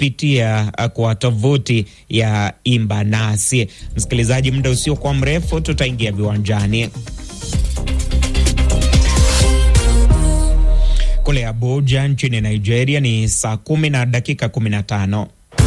kupitia kwa tovuti ya Imba Nasi. Msikilizaji, muda usiokuwa mrefu tutaingia viwanjani. Kule Abuja nchini Nigeria ni saa kumi na dakika kumi na tano.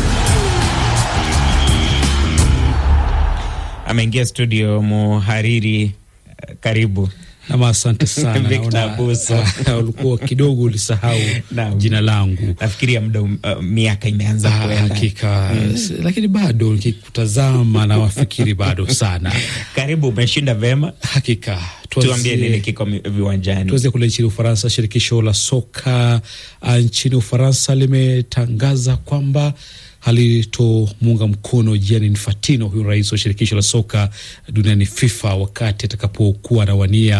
Ameingia studio muhariri, karibu nam. Asante sana Victor Abuso. ulikuwa kidogo ulisahau jina langu, nafikiria muda uh, miaka imeanza kwenda hakika mm. Lakini bado nikikutazama na wafikiri bado sana. Karibu, umeshinda vema hakika. Tuambie nini kiko viwanjani. Tuanzie kule nchini Ufaransa. Shirikisho la soka nchini Ufaransa limetangaza kwamba halitomuunga mkono Gianni Infantino, huyu rais wa shirikisho la soka duniani FIFA, wakati atakapokuwa anawania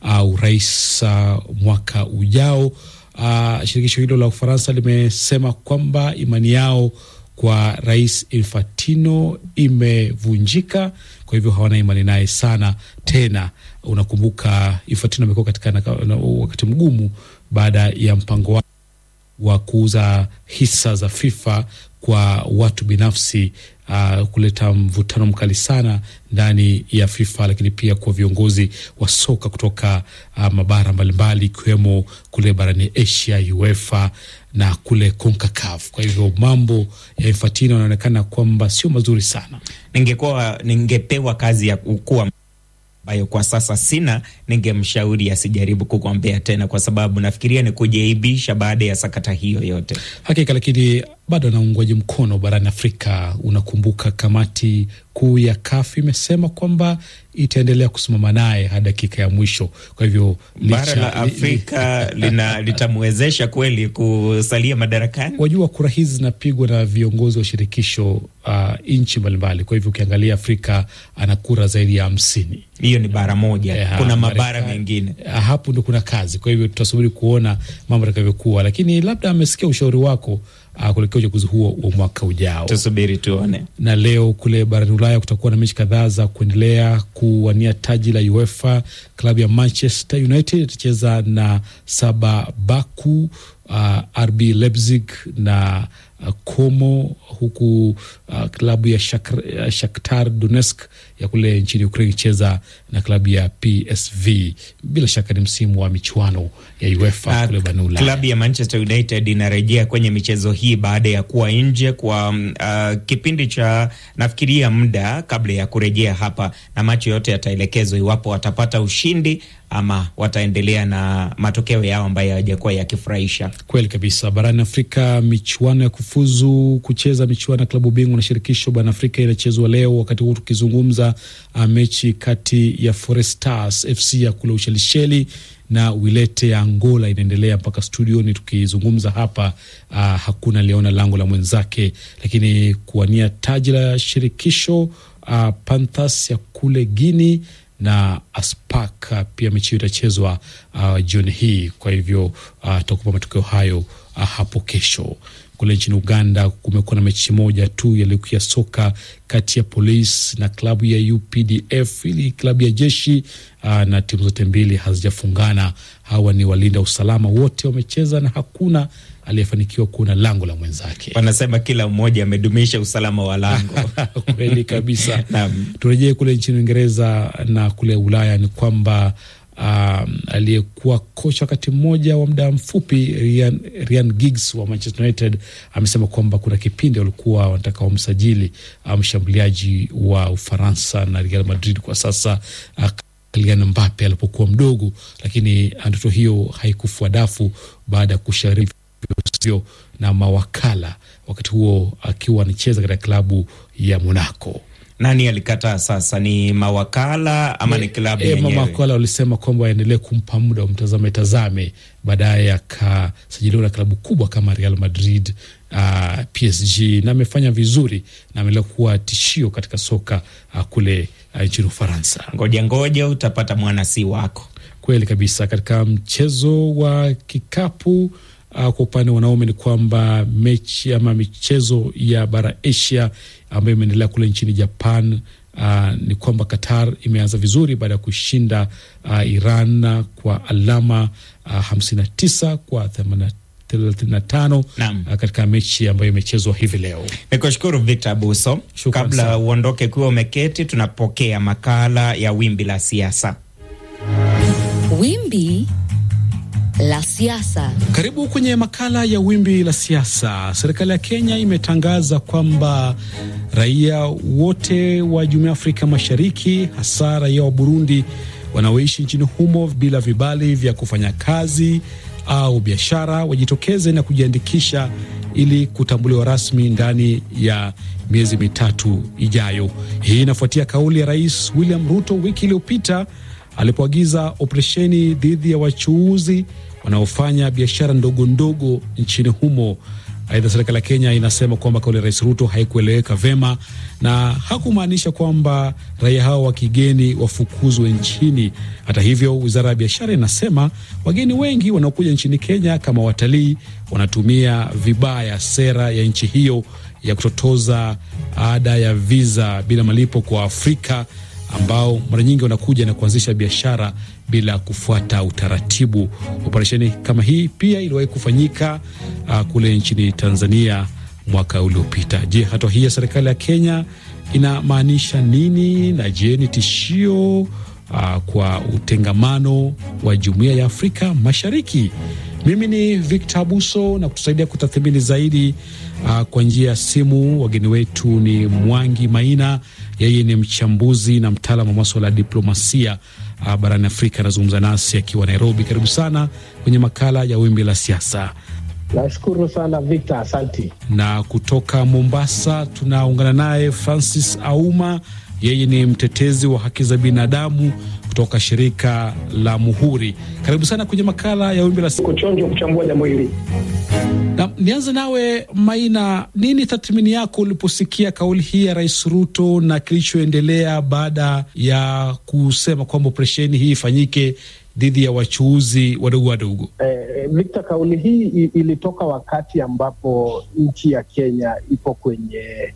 urais uh, uh, mwaka ujao. Uh, shirikisho hilo la Ufaransa limesema kwamba imani yao kwa rais Infantino imevunjika, kwa hivyo hawana imani naye sana tena. Unakumbuka Infantino amekuwa katika wakati mgumu baada ya mpango wa, wa kuuza hisa za FIFA kwa watu binafsi uh, kuleta mvutano mkali sana ndani ya FIFA, lakini pia kwa viongozi wa soka kutoka uh, mabara mbalimbali ikiwemo kule barani Asia, UEFA na kule CONCACAF. Kwa hivyo mambo ya Infantino yanaonekana kwamba sio mazuri sana. Ningekuwa ningepewa kazi ya kuwa ambayo kwa sasa sina, ningemshauri asijaribu kugombea tena, kwa sababu nafikiria ni kujiaibisha baada ya sakata hiyo yote. Hakika, lakini bado ana uungwaji mkono barani Afrika. Unakumbuka kamati kuu ya CAF imesema kwamba itaendelea kusimama naye hadi dakika ya mwisho. Kwa hivyo bara la Afrika lina litamwezesha kweli kusalia madarakani. Wajua, kura hizi zinapigwa na viongozi wa shirikisho uh, nchi mbalimbali. Kwa hivyo ukiangalia Afrika ana kura zaidi ya hamsini. Hiyo ni bara moja ya, kuna mabara mengine hapo ndo kuna kazi. Kwa hivyo tutasubiri kuona mambo yatakavyokuwa, lakini labda amesikia ushauri wako uh, kuelekea uchaguzi huo wa mwaka ujao. Tusubiri tuone. Na leo kule barani Ulaya kutakuwa na mechi kadhaa za kuendelea kuwania taji la UEFA. Klabu ya Manchester United itacheza na Saba Baku, uh, RB Leipzig na uh, Como, huku uh, klabu ya Shak Shakhtar Donetsk ya kule nchini Ukraine icheza na klabu ya PSV. Bila shaka ni msimu wa michuano ya UEFA uh, kule barani Ulaya. Klabu ya Manchester United inarejea kwenye michezo hii baada ya kuwa nje kwa uh, kipindi cha nafikiria muda kabla ya kurejea hapa, na macho yote yataelekezwa iwapo watapata ushindi ama wataendelea na matokeo yao ambayo hayajakuwa yakifurahisha. Kweli kabisa. Barani Afrika, michuano ya kufuzu kucheza michuano ya klabu bingwa na shirikisho barani Afrika inachezwa leo. Wakati huu tukizungumza, mechi kati ya Forest Stars FC ya kule Ushelisheli na Wilete ya Angola inaendelea mpaka studioni tukizungumza hapa. Uh, hakuna aliyeona lango la mwenzake, lakini kuwania taji la shirikisho uh, Panthers ya kule Guinea na Aspak pia mechi hiyo itachezwa uh, jioni hii. Kwa hivyo tutakupa uh, matokeo hayo uh, hapo kesho. Kule nchini Uganda kumekuwa na mechi moja tu ya ligi ya soka kati ya polisi na klabu ya UPDF ili klabu ya jeshi uh, na timu zote mbili hazijafungana. Hawa ni walinda usalama, wote wamecheza na hakuna aliyefanikiwa kuona lango la mwenzake. Wanasema kila mmoja amedumisha usalama wa lango. Kweli kabisa. Turejee kule nchini Uingereza na kule Ulaya ni kwamba um, aliyekuwa kocha wakati mmoja wa muda mfupi Ryan, Ryan Giggs wa Manchester United amesema kwamba kuna kipindi walikuwa wanataka wamsajili mshambuliaji um, wa Ufaransa na Real Madrid kwa sasa uh, Kylian Mbappe alipokuwa mdogo, lakini ndoto hiyo haikufua dafu baada ya kushauri na mawakala, wakati huo akiwa anacheza katika klabu ya Monaco. Nani alikataa? Sasa ni mawakala ama ni klabu yenyewe? E, mawakala walisema kwamba waendelee kumpa muda wamtazame tazame, baadaye akasajiliwa na klabu kubwa kama Real Madrid, uh, PSG na amefanya vizuri na ameendelea kuwa tishio katika soka uh, kule uh, nchini Ufaransa. Ngoja ngoja utapata mwana si wako. Kweli kabisa. Katika mchezo wa kikapu Uh, kwa upande wa wanaume ni kwamba mechi ama michezo ya bara Asia ambayo imeendelea kule nchini Japan, uh, ni kwamba Qatar imeanza vizuri baada ya kushinda uh, Iran kwa alama uh, 59 kwa 35 katika mechi ambayo imechezwa hivi leo. Nikushukuru Victor Abuso. Shukran Kabla sana. uondoke kuwa umeketi, tunapokea makala ya wimbi la siasa. Wimbi la siasa. Karibu kwenye makala ya wimbi la siasa. Serikali ya Kenya imetangaza kwamba raia wote wa Jumuiya ya Afrika Mashariki, hasa raia wa Burundi wanaoishi nchini humo bila vibali vya kufanya kazi au biashara, wajitokeze na kujiandikisha ili kutambuliwa rasmi ndani ya miezi mitatu ijayo. Hii inafuatia kauli ya Rais William Ruto wiki iliyopita alipoagiza operesheni dhidi ya wachuuzi wanaofanya biashara ndogo ndogo nchini humo. Aidha, serikali ya Kenya inasema kwamba kauli ya Rais Ruto haikueleweka vema na hakumaanisha kwamba raia hao wa kigeni wafukuzwe nchini. Hata hivyo, wizara ya biashara inasema wageni wengi wanaokuja nchini Kenya kama watalii wanatumia vibaya sera ya nchi hiyo ya kutotoza ada ya viza bila malipo kwa Afrika ambao mara nyingi wanakuja na kuanzisha biashara bila kufuata utaratibu. Operesheni kama hii pia iliwahi kufanyika uh, kule nchini Tanzania mwaka uliopita. Je, hatua hii ya serikali ya Kenya inamaanisha nini? Na je, ni tishio uh, kwa utengamano wa jumuiya ya Afrika Mashariki? Mimi ni Victor Abuso na kutusaidia kutathmini zaidi uh, kwa njia ya simu. Wageni wetu ni Mwangi Maina, yeye ni mchambuzi na mtaalamu wa maswala ya diplomasia uh, barani Afrika. Anazungumza nasi akiwa Nairobi. Karibu sana kwenye makala ya wimbi la siasa. Nashukuru sana Victor, asanti. Na kutoka Mombasa tunaungana naye Francis Auma, yeye ni mtetezi wa haki za binadamu kutoka shirika la Muhuri. Karibu sana kwenye makala ya wimbi la siasa. Kuchonjwa kuchambua jambo hili. Na nianze nawe Maina, nini tathmini yako uliposikia kauli hii ya Rais Ruto na kilichoendelea baada ya kusema kwamba operesheni hii ifanyike dhidi ya wachuuzi wadogo wadogo? Eh, Victor, kauli hii i- ilitoka wakati ambapo nchi ya Kenya ipo kwenye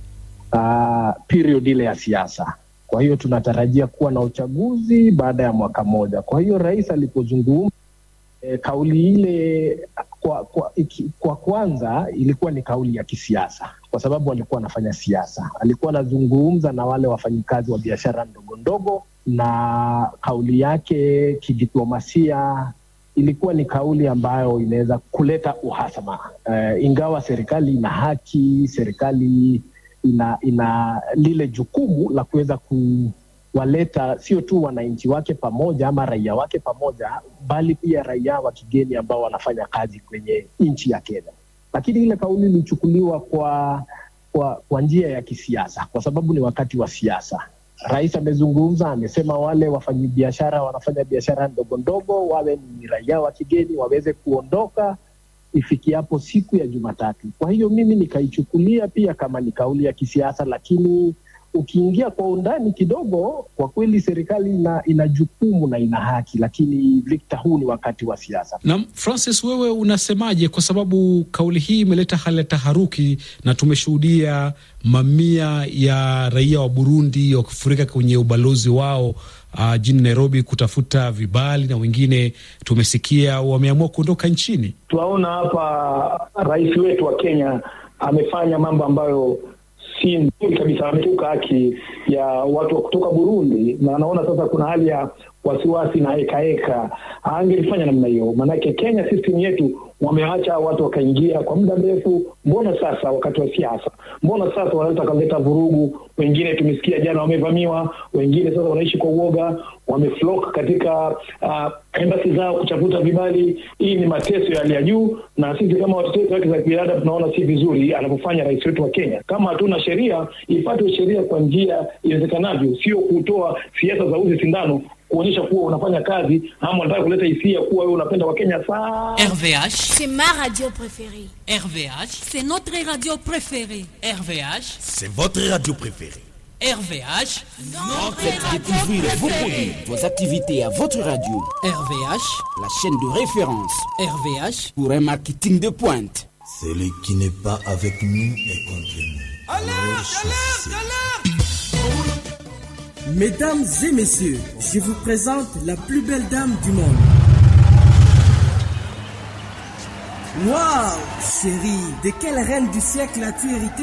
uh, period ile ya siasa. Kwa hiyo tunatarajia kuwa na uchaguzi baada ya mwaka mmoja. Kwa hiyo rais alipozungumza eh, kauli ile kwa, kwa, iki, kwa kwanza ilikuwa ni kauli ya kisiasa, kwa sababu alikuwa anafanya siasa. Alikuwa anazungumza na wale wafanyikazi wa biashara ndogo ndogo, na kauli yake kidiplomasia ilikuwa ni kauli ambayo inaweza kuleta uhasama. Uh, ingawa serikali ina haki, serikali ina ina lile jukumu la kuweza kuwaleta sio tu wananchi wake pamoja ama raia wake pamoja, bali pia raia wa kigeni ambao wanafanya kazi kwenye nchi ya Kenya. Lakini ile kauli ilichukuliwa kwa kwa, kwa njia ya kisiasa, kwa sababu ni wakati wa siasa. Rais amezungumza, amesema wale wafanyabiashara wanafanya biashara ndogo ndogo, wawe ni raia wa kigeni, waweze kuondoka ifikiapo siku ya Jumatatu. Kwa hiyo mimi nikaichukulia pia kama ni kauli ya kisiasa, lakini ukiingia kwa undani kidogo, kwa kweli serikali ina, ina jukumu na ina haki, lakini Victor, huu ni wakati wa siasa. Na Francis, wewe unasemaje? Kwa sababu kauli hii imeleta hali ya taharuki na tumeshuhudia mamia ya raia wa Burundi wakifurika kwenye ubalozi wao uh, jijini Nairobi kutafuta vibali na wengine tumesikia wameamua kuondoka nchini. Tunaona hapa rais wetu wa Kenya amefanya mambo ambayo si nzuri kabisa, ametuka haki ya watu wa kutoka Burundi, na anaona sasa kuna hali ya wasiwasi na hekaheka. Angelifanya namna hiyo, maanake Kenya system yetu wameacha watu wakaingia kwa muda mrefu. Mbona sasa wakati wa siasa, mbona sasa wanaweza wakaleta vurugu? Wengine tumesikia jana wamevamiwa, wengine sasa wanaishi kwa uoga, wameflock katika uh, embasi zao kutafuta vibali. Hii ni mateso ya hali ya juu, na sisi kama watetezi wa haki za binadamu tunaona si vizuri anavyofanya rais wetu wa Kenya. Kama hatuna sheria, ifuatwe sheria kwa njia iwezekanavyo, sio kutoa siasa za uzi sindano kuonyesha kuwa unafanya kazi ama unataka kuleta hisia kuwa wewe unapenda Wakenya sana. RVH, C'est ma radio préférée. RVH, C'est notre radio préférée. RVH, C'est votre radio préférée. RVH, Notre Découvrez vos produits, vos activités à votre radio. RVH, La chaîne de référence RVH, pour un marketing de pointe. Celui qui n'est pas avec nous est contre nous. Alors choisissez. Mesdames et messieurs, je vous présente la plus belle dame du monde. Waouh, chérie, de quelle reine du siècle as-tu hérité